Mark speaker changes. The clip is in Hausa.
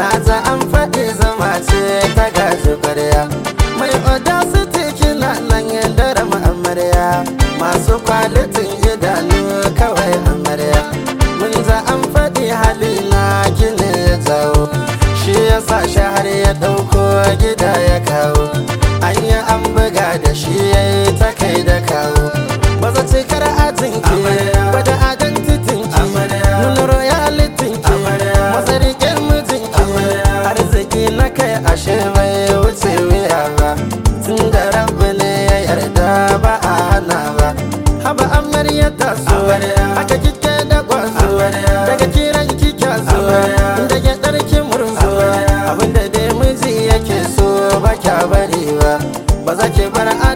Speaker 1: na za an faɗi zama ce ta gaji ƙwarya mai audacity kina nan dare amarya masu kwalitin idanu kawai amarya mun za an faɗi halina kine ya tsawo shi ya sa shahar ya ɗauko gida ya kawo an yi an buga da shi ya yi ta kai da kawo ba za ce kar ajin ki ba da identitin ki nuna royalitin ki masarikin mijin ki arziki na kai ashe bai wuce wuya ba tun da rabu ne ya yarda ba a hana ba haba amarya ta so aka kike da kwazo daga kiran kika so da ya ɗarki murzo abinda dai miji yake so ba kya bari ba ba za ki bar